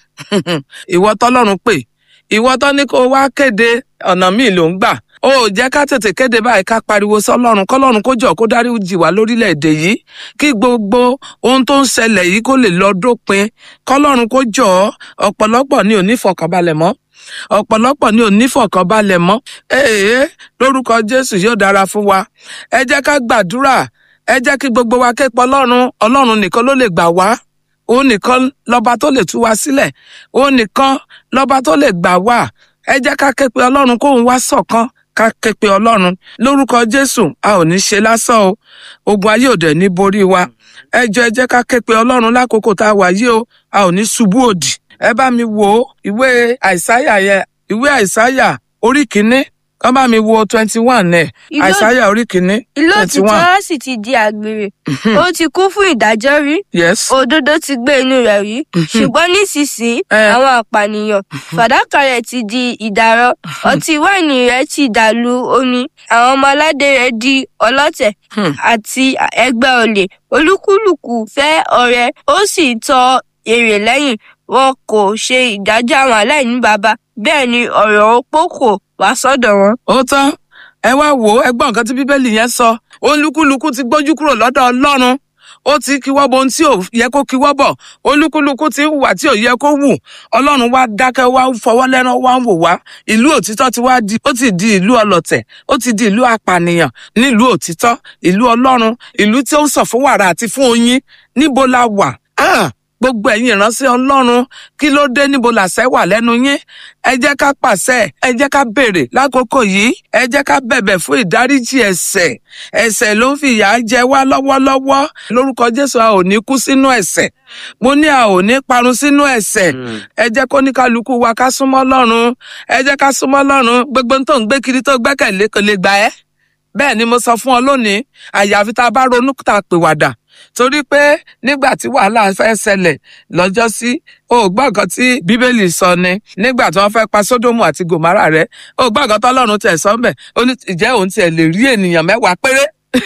ìwọ tọ́lọ́run pè ìwọ tó ní kó wá kéde ọ̀nà míì ló ń gbà ó jẹ́ ká tètè kéde báyìí ká pariwo sọ́lọ́run kọ́lọ́run kó jọ kó dáríjì wá lórílẹ̀‐èdè yìí kí gbogbo ohun tó ń ṣẹlẹ̀ yìí kó lè lọ dópin kọ́lọ́run kó jọ ọ̀pọ̀lọpọ̀ ní òní fọkànbalẹ̀ mọ́ ọ̀pọ̀lọpọ̀ ní òní fọkànbalẹ̀ mọ́ ee lórúkọ jésù yóò dára fún wa ẹ jẹ́ ká gbàdúrà ẹ jẹ́ kí gbogbo wa ké pọ̀ ọlọ́run ọlọ́run nìkan ló lè gbà wá òun nìkan lọba tó lè tú wa sílẹ̀ òun nìkan lọba tó lè gbà wá ẹ jẹ́ ká ké pe ọlọ́run kóun wá ṣọ̀kan ká ké pe ọlọ́run lórúkọ jésù a ò ní ṣe lásán o ogun ayé òde ní borí wa ẹ jọ ẹ jẹ́ ká ké pe ọlọ́run lákòókò tá a wà yìí o a ò ní ṣubú òdì ẹ bá mi wo ìwé àìsáyà yẹn ìwé àìsáyà orí kìíní kán bá mi wo twenty one ẹ Ìlú- àìsáyà orí kìíní ìlú twenty one òtítọ́ sì ti di àgbèrè ó ti kún fún ìdájọ́ rí yes òdodo ti gbé inú rẹ̀ rí ṣùgbọ́n nísinsìnyí Eh. àwọn àpànìyàn fàdákà rẹ̀ ti di ìdàrọ ọtí wáìnì rẹ̀ ti dàlú omi àwọn ọmọ aládé rẹ̀ di ọlọ́tẹ̀ Hmm. àti ẹgbẹ́ olè olúkúlùkù fẹ́ ọrẹ ó sì tọ èrè lẹ́yìn wọn kò ṣe ìdájọ́ àwọn aláìní baba bẹ́ẹ̀ ni ọ̀rọ̀ opó kò wá sọ́dọ̀ wọn. ó tán ẹ wá wò ó ẹgbọ́n nǹkan tí bíbélì yẹn sọ olúkúlùkù ti gbójú kúrò lọ́dọ̀ ọlọ́run ó ti kíwọ́ bọ ohun tí ò yẹ kó kíwọ́ bọ̀ olúkúlùkù ti ń hùwà tí ò yẹ kó wù ọlọ́run wá dákẹ́ wá ń fọwọ́ lẹ́rán wá ń wò wá ìlú òtítọ́ ti wá di ó ti di ìlú ọlọ̀tẹ̀ ó ti di ìlú apànìyàn nílùú òtítọ́ ìlú ọlọ́run ìlú tí ó ń sọ fún wàrà àti fún oyin níbo la wà Ah! gbogbo ẹ̀yin ìránṣẹ́ ọlọ́run kí ló dé níbo làṣẹ wà lẹ́nu yín ẹ jẹ́ ká pàṣẹ ẹ jẹ́ ká béèrè lákòókò yìí ẹ jẹ́ ká bẹ̀bẹ̀ fún ìdáríjì ẹ̀ṣẹ̀ ẹ̀ṣẹ̀ ló ń fi ìyà jẹ wá lọ́wọ́lọ́wọ́ lórúkọ jésù a ò ní kú sínú ẹ̀ṣẹ̀ mo ní a ò ní parun sínú ẹ̀ṣẹ̀ ẹ jẹ́ kó ní kálukú wa ká súnmọ́ ọlọ́run ẹ jẹ́ ká súnmọ́ ọlọ́run gbogbo ohun tó ń gbé kiri tó gbẹ́kẹ̀lé kò lè gbà ẹ́ bẹ́ẹ̀ ni mo sọ fún ọ lónìí àyàfi tá a bá ronú tá a pèwàdà torí pé nígbà tí wàhálà fẹ́ ṣẹlẹ̀ lọ́jọ́ sí o ò gbọ́ nǹkan tí bíbélì sọ ni nígbà tí wọ́n fẹ́ pa sódómù àti gòmárà rẹ o ò gbọ́ nǹkan tọ́lọ́run tẹ̀ sọ mbẹ̀ ó ní ìjẹ́ òun tiẹ̀ lè rí ènìyàn mẹ́wàá péré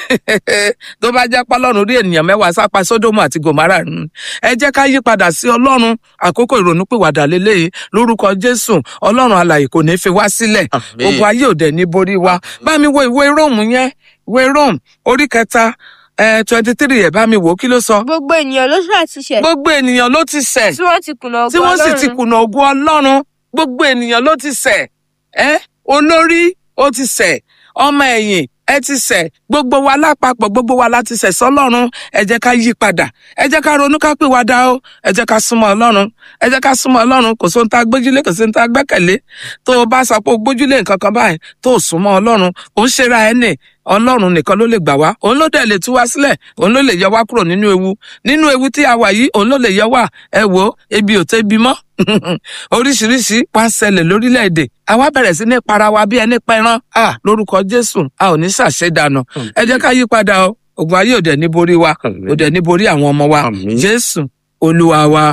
tó bá jẹ́ pọ́lọ́run rí ènìyàn mẹ́wàá sápa sódómù àti gòmárà nù ẹ jẹ́ ká yí padà sí ọlọ́run àkókò ìrònúpìwàdà lélẹ́yìí lórúkọ jésù ọlọ́run alàyè kò ní fi wá sílẹ̀ Àmín. ogun ayé òde ní borí wa bá mi wo ìwé róòmù yẹn ìwé róòmù orí kẹta twenty three ẹ̀ bá mi wò ó kí ló sọ. gbogbo ènìyàn ló ṣàtúnṣe gbogbo ènìyàn ló ti ṣẹ̀ tí wọ́n ti kùnà tí ògo wọ́n sì ti Ọlọ́run. kùnà ògo ọlọ́run gbogbo ènìyàn ló ti ṣẹ̀ ẹ́ olórí ó ti ṣẹ̀ ọmọ ẹ̀yìn ẹ ti ṣẹ̀ gbogbo wa lápapọ̀ gbogbo wa láti ṣẹ̀ sọ́lọ́run ẹ jẹ́ ká yí padà ẹ jẹ́ ká ronú ká pè wá dá o ẹ jẹ́ ká súnmọ́ ọlọ́run ẹ jẹ́ ká súnmọ́ ọlọ́run kò sóhun tá a gbójúlé kò sóhun tá a gbẹ́kẹ̀lé tó o bá sọ pé o gbójúlé nǹkan kan báyìí tó o súnmọ́ ọlọ́run ò ń ṣera ẹ nì ọlọ́run nìkan ló lè gbà wá òun ló dẹ̀ lè tú wá sílẹ̀ òun ló lè yọ wá kúrò nínú ewu nínú ewu tí a wà yìí òun ló lè yọ wá ẹ wò ó ebi ò tẹ́ bi mọ́ oríṣiríṣi wá ń ṣẹlẹ̀ lórílẹ̀‐èdè àwa bẹ̀rẹ̀ sí ní para wa bí ẹni pẹran a lórúkọ jésù a ò ní ṣàṣedànù ẹ jẹ́ ká yí padà o ògùn ayé òde ní borí wa Àmín. òde ní borí àwọn ọmọ wa Àmín. jésù olúwa wa.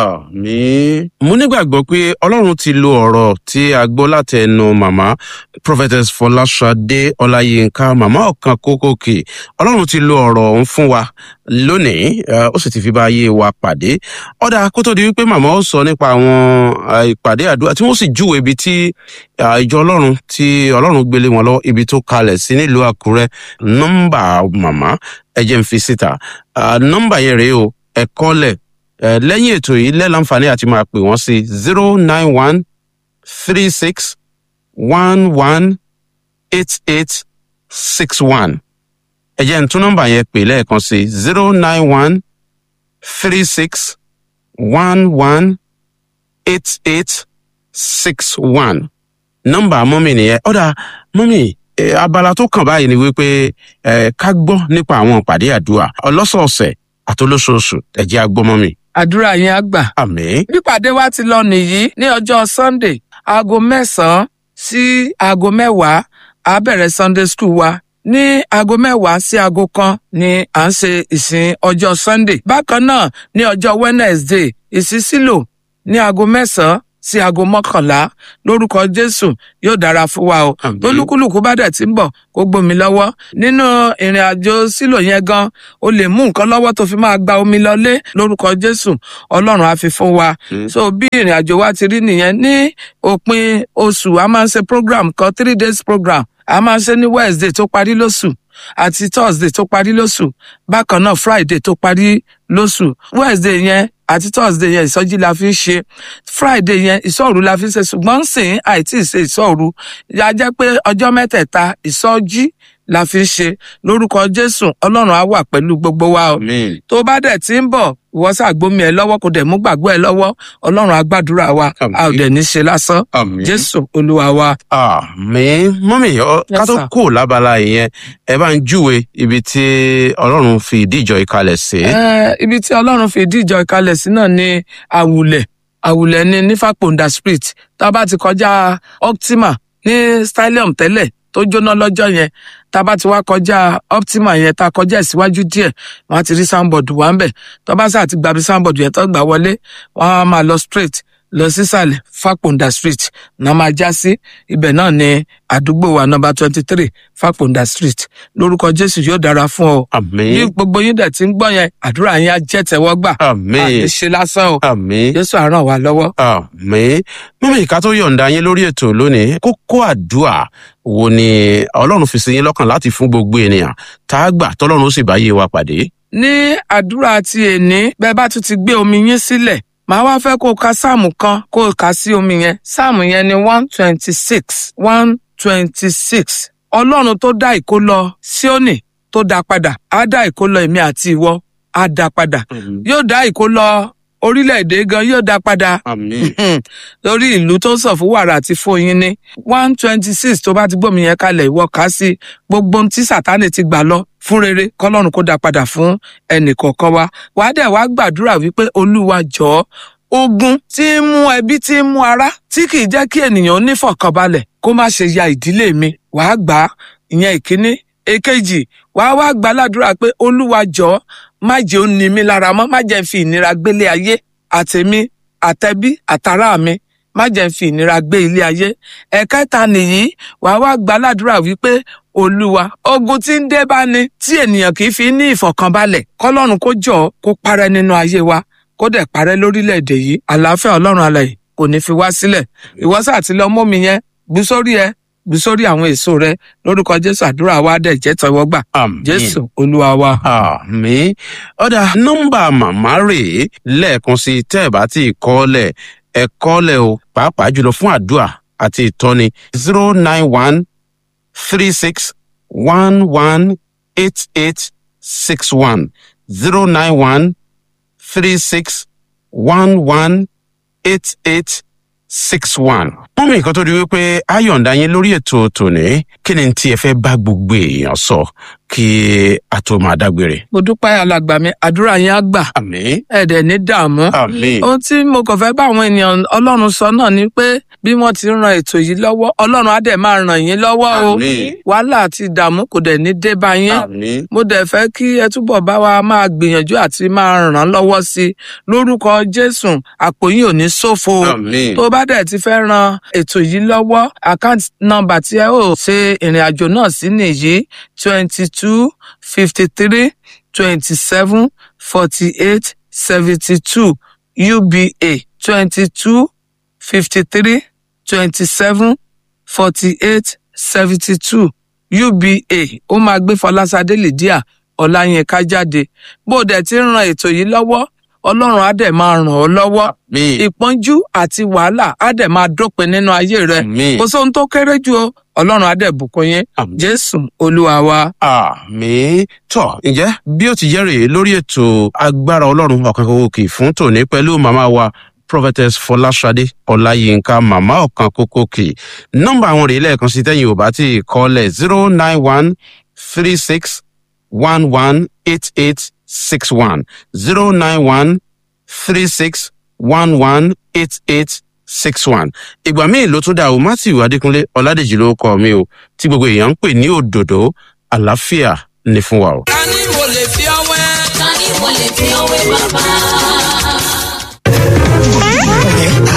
Àmín. Mo nígbàgbọ́ pé Ọlọ́run ti lo ọ̀rọ̀ tí a gbọ́ láti ẹnu màmá Prophetess Fọláṣadé Ọláyínká màmá ọ̀kan kókòkè. Ọlọ́run ti lo ọ̀rọ̀ ọ̀hún fún wa lónìí, eh, ó sì ti fi bá ayé wa pàdé. Ọ̀dà kó tó di wípé màmá ó sọ nípa àwọn eh, ìpàdé àdúrà tí wọ́n sì júwe ibi tí eh, ìjọ Ọlọ́run tí Ọlọ́run gbélé wọn lọ ibi tó kalẹ̀ sí nílùú Àkúrẹ́. Nọ́mbà màmá ẹ jẹ́ n fi síta. Ah, Nọ́mbà yẹn rèé o, ẹ kọ́lẹ̀ Eh, lẹ́yìn ètò yìí lẹ́láǹfààní àti máa pè wọ́n sí zero nine one three six one one eight eight six one. ẹ jẹ́ n tún nọ́mbà yẹn pè lẹ́ẹ̀kan sí zero nine one three six one one eight eight six one. nọ́mbà mọ́mì nìyẹn ọ̀dà mọ́mì eh, abala tó kàn báyìí ni wípé eh, ká gbọ́ nípa àwọn ìpàdé àdúrà ọlọ́sọ̀ọ̀sẹ̀ àtolóṣooṣù ẹ jẹ́ á gbọ́ mọ́mì. àdúrà yẹn á gbà. àmín. pípàdé wa ti lọ nìyí ní ọjọ́ sunday aago mẹ́sàn-án sí aago mẹ́wàá a bẹ̀rẹ̀ sunday school wa ní aago mẹ́wàá sí aago kan ni à ń ṣe ìsìn ọjọ́ sunday bákan náà ní ọjọ́ wednesday ìsísílò ní aago mẹ́sàn-án sí aago mọ́kànlá lórúkọ jésù yóò dára fún wa o Àmín. tólúkúlùkù bá dẹ̀ ti ń bọ̀ kó gbómi lọ́wọ́ nínú ìrìn àjò sílò yẹn gan o lè mú nǹkan lọ́wọ́ tó fi máa gba omi lọlé lórúkọ jésù ọlọ́run á fi fún wa Mm. so bí ìrìn àjò wa ti rí nìyẹn ní òpin oṣù a máa ń ṣe program kan three days program a máa ń ṣe ní wednesday tó parí lóṣù àti thursday tó parí lóṣù bákan náà friday tó parí lóṣù wednesday yẹn àti thursday yẹn ìsọjí la fi ń ṣe friday yẹn ìsọ̀rù la fi ń ṣe ṣùgbọ́n sìn àìtí ṣe ìsọ̀rù ya jẹ́ pé ọjọ́ mẹ́tẹ̀ẹ̀ta ìsọjí la fi ń ṣe lórúkọ jésù ọlọ́run á wà pẹ̀lú gbogbo wa o Àmín. tó bá dẹ̀ ti ń bọ̀ ìwọ ṣàgbómi ẹ lọ́wọ́ kò dẹ̀ mú gbàgbọ́ ẹ lọ́wọ́ ọlọ́run á gbàdúrà wa Àmín. a ò dẹ̀ ní ṣe lásán Àmín. jésù olúwa wa. Àmín. Mọ́mí, ọ- Yes, ká tó sir. kù lábala ìyẹn, ẹ bá ń júwe ibi tí Ọlọ́run fi ìdí ìjọ ìkalẹ̀ sí. Eh, ibi tí ọlọ́run fi ìdí ìjọ ìkalẹ̀ sí náà ni àwùlẹ̀ àwùlẹ̀ ní nífàpọ̀ǹdà street tá a bá ti kọjá optima ní stylium tẹ́lẹ̀ tó jóná lọ́jọ́ yẹn tá a bá ti wá kọjá optima yẹn tá a kọjá ẹ̀ síwájú díẹ̀ wọ́n á ti rí soundboard wá ń bẹ̀ tó bá sáà ti gbàbí soundboard yẹn tó gbà wọlé wọ́n á máa lọ straight lọ sísàlẹ̀ fàpọ̀ǹdà street náà máa já sí ibẹ̀ náà ni àdúgbò wa nọmba twenty three fàpọ̀ǹdà street lórúkọ jésù yóò dára fún ọ bí Àmín. gbogbo yín dẹ̀ ti ń gbọ́ yẹn àdúrà yín á jẹ́ tẹ́wọ́gbà Àmín. àní ṣe lásán o Àmín. jésù á ràn wá lọ́wọ́. Àmín. Mọ́mí, ká tó yọ̀ǹda yín lórí ètò lónìí, kókó àdúà wo ni Ọlọ́run fi sí yín lọ́kàn láti fún gbogbo ènìyàn tá a gbà tọ́lọ́run ó sì bá yé wa pàdé. ní àdúrà ti èní bẹ́ẹ̀ bá tún ti gbé omi yín sílẹ̀ màá wá fẹ́ kó o ka sáàmù kan kó o kà sí omi yẹn sáàmù yẹn ni one twenty six one twenty six ọlọ́run tó dá ìkó lọ síónì tó dá padà á dá ìkó lọ èmi àti ìwọ á dá padà yóò dá ìkó lọ orílẹ̀-èdè gan yóò dá padà Àmín. lórí ìlú tó sọ fún wàrà àti fóyin ní one twenty six tó bá ti gbòmí yẹn kalẹ̀ ìwọ kà á sí gbogbo ohun tí sátánì ti gbà lọ fún rere kọlọ́run kó dá padà fún ẹnì kọ̀ọ̀kan wa wàá dẹ̀ wá gbàdúrà wípé olúwa jọ̀ọ́ ogun tí ń mú ẹbí tí ń mú ara tí kì í jẹ́ kí ènìyàn nífọ̀kànbalẹ̀ kó má ṣe ya ìdílé mi wàá gbà á ìyẹn ìkíní èkejì wàá wá gbà ládùúrà pé olúwa jọ̀ọ́ má jẹ́ ó ní mi lára mọ́ má jẹ́ ń fi ìnira gbélé ayé àtèmi àtẹbí àtàrà mi má jẹ́ ń fi ìnira gbé ilé ayé ẹ̀kẹta nìyí wàá wá gbà ládùúrà wípé olúwa ogun tí ń dé bá ní tí ènìyàn kì í fi ní ìfọ̀kànbalẹ̀ kọ́lọ́run kó jọ kó parẹ́ nínú ayé wa kó dẹ̀ parẹ́ lórílẹ̀‐èdè yìí àlàáfíà ọlọ́run alààyè kò ní fi wá sílẹ̀ ìwọ́sà àti lọ mọ́mi yẹn gbú sórí ẹ gbú sórí àwọn èso rẹ lórúkọ jésù àdúrà wa dẹ̀ jẹ́ tẹ́wọ́gbà Àmín. jésù olúwa wa. àmì ọ̀dà nọ́mbà màmá rèé lẹ́ẹ̀kan sí i tẹ́ ẹ̀ bá ti kọ́lẹ̀ ẹ̀ kọ́lẹ̀ o pàápàá jùlọ fún àdúrà àti ìtọ́ni zero nine one three six one one eight eight six one zero nine one three six one one eight eight six one. wọ́n mú nǹkan tó di wípé a yọ̀ǹda yín lórí ètò tòní kí ni tí ẹ fẹ́ bá gbogbo èèyàn sọ kí a tó máa dágbére. mo dúpẹ́ alàgbà mi àdúrà yẹn á gbà àmì ẹ̀ẹ́dẹ̀ ní dààmú. àmì ohun tí mo kàn fẹ́ bá àwọn ènìyàn ọlọ́run sọ náà ni pé bí wọ́n ti ran ètò yìí lọ́wọ́ ọlọ́run á dẹ̀ máa ràn yín lọ́wọ́ o Àmín. wàhálà àti ìdààmú kò dẹ̀ ní dé bá yín àmì mo dẹ̀ fẹ́ kí ẹ túbọ̀ bá wa máa gbìyànjú àti máa ràn lọ́wọ́ sí i lórúkọ jésù àpò yín ò ní ṣòfò o àmì tó bá dẹ̀ ti fẹ́ ran ètò yìí lọ́wọ́ àkáǹtì nọ́mbà tí ẹ ó ṣe ìrìn àjò náà sí nìyí twenty two fifty three twenty seven forty eight seventy two uba twenty two fifty three twenty seven forty eight seventy two uba ó máa gbé fọlásadé lydia ọláyínká jáde bó o dẹ̀ ti ń ran ètò yìí lọ́wọ́ ọlọ́run á dẹ̀ máa ràn ọ́ lọ́wọ́ àmì ìpọ́njú àti wàhálà á dẹ̀ máa dópin nínú ayé rẹ àmì kò sóhun tó kéré jù o ọlọ́run á dẹ̀ bùkún yín Àmín. jésù olúwa wa. àmì tọ ǹjẹ́ bí ó ti jẹ́ rèé lórí ètò agbára ọlọ́run ọ̀kan kòkòkì fún tòní pẹ̀lú màmá wa prophetess fọláṣadé ọláyínká màmá ọ̀kan kòkòkì nọ́mbà àwọn rèé lẹ́ẹ̀kan sí tẹ́yìn ò bá ti kọ́lẹ̀ zero nine one three six one one eight eight six one zero nine one three six one one eight eight six one ìgbà míì ló tún dá o matthew adékúnlé ọládèjì ló kọ mi o tí gbogbo èèyàn ń pè ní òdòdó àlàáfíà ní fún wa o. ta ni mo lè fi ọwẹ́. ta ni mo lè fi ọwé bàbá. ọ̀rẹ́ a ò mà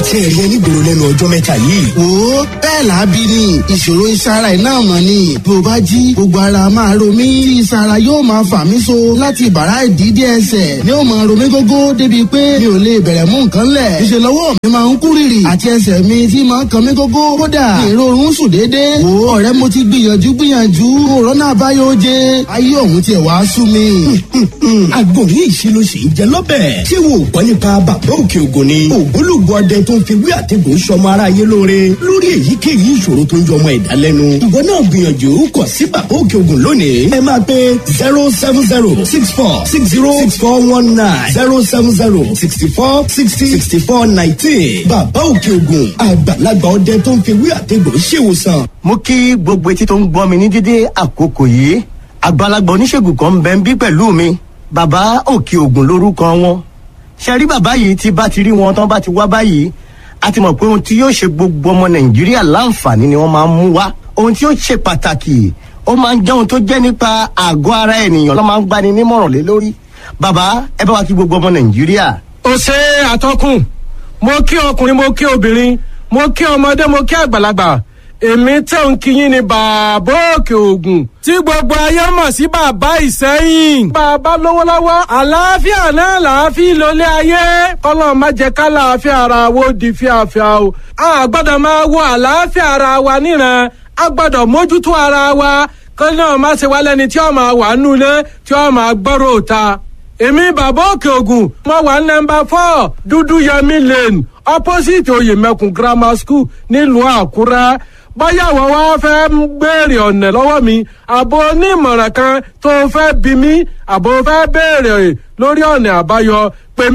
tí ẹ rí ẹnìgboro lẹ́nu ọjọ́ mẹ́ta yìí. wo bẹ́ẹ̀ làábí ni ìṣòro ìsara iná mọ̀ ni bí o bá jí gbogbo ara máa ro mí tí ìsara yóò máa fà mí so láti bàrá ìdídé ẹsẹ̀ ni ó máa ro mí gógó débi pé mi ò lè bẹ̀rẹ̀ mú nǹkan lẹ̀ ìṣe lọ́wọ́ mi máa ń kú rìrì àti ẹsẹ̀ mi tí máa ń kan mí gógó kódà èrò oorun sùn déédéé wo ọ̀rẹ́ mo ti gbìyànjú gbìyànjú òrónà àbáyọ oje ayé òun tiẹ̀ wá sú mi. àgbo ní ìṣirò sì ń jẹ lọ́bẹ̀. ṣé wo gbọ́ nípa bàbá òkè ògùn ni. ògbólógbò ọdẹ tó ń fi wí àtẹ̀gùn sọmọ aráyé lóore lórí èyíkéyìí ìṣòro tó ń jọ ọmọ ẹ̀dá lẹ́nu. ìwọ náà gbìyànjú kọ sí bàbá òkè ògùn lónìí. ẹ máa pe zero seven zero six four six zero six four one nine zero seven zero sixty four sixty sixty four nineteen. bàbá òkè ògùn àgbàlagbà ọdẹ tó ń fi wí àtẹ̀gùn ṣèwòsàn. mo kí gbogbo etí tó ń gbọ́ mi ní dédé àkókò yìí àgbàlagbà oníṣègùn kan ń bẹ ń bí pẹ̀lú mi bàbá òkè ògùn lórúkọ wọn ṣe rí bàbá yìí tí bá ti rí wọn tán bá ti wá báyìí a ti mọ̀ pé ohun tí yóò ṣe gbogbo ọmọ nàìjíríà láǹfààní ni wọ́n máa ń mú wá ohun tí yóò ṣe pàtàkì ó máa ń jẹ́ ohun tó jẹ́ nípa àgọ́ ara ènìyàn ló máa ń gbani nímọ̀ràn lé lórí bàbá ẹ bá wa kí gbogbo ọmọ nàìjíríà. ó ṣe àtọkùn mo kí ọkùnrin mo kí obìnrin mo kí ọmọdé mo kí àgbàlagbà èmi tẹ̀ ń kíyìn ní bàbá òkè ògùn tí gbogbo ayé mọ̀ sí bàbá ìsẹ́yìn. bàbá lówó lọ́wọ́ àlàáfíà náà làáfíà lólé ayé kọ́lọ́ má jẹ́ ká làáfíà ara wo di fíafíà o. a gbọ́dọ̀ máa wo àlàáfíà ara wa níran a gbọ́dọ̀ mójútó ara wa kọ́lọ́ náà má ṣe wá lẹ́ni tí ó máa wà nulẹ̀ tí ó máa gbọ́rọ̀ òta. èmi bàbá òkè ògùn mo wà nọmba four dúdú yẹmi lane opposite oyèmẹkùn grammar school nílùú àkúrẹ́ bóyá àwọn wá fẹ́ béèrè ọ̀nà lọ́wọ́ mi àbò onímọ̀ràn kan tó fẹ́ bí mi àbò fẹ́ béèrè lórí ọ̀nà àbáyọ pè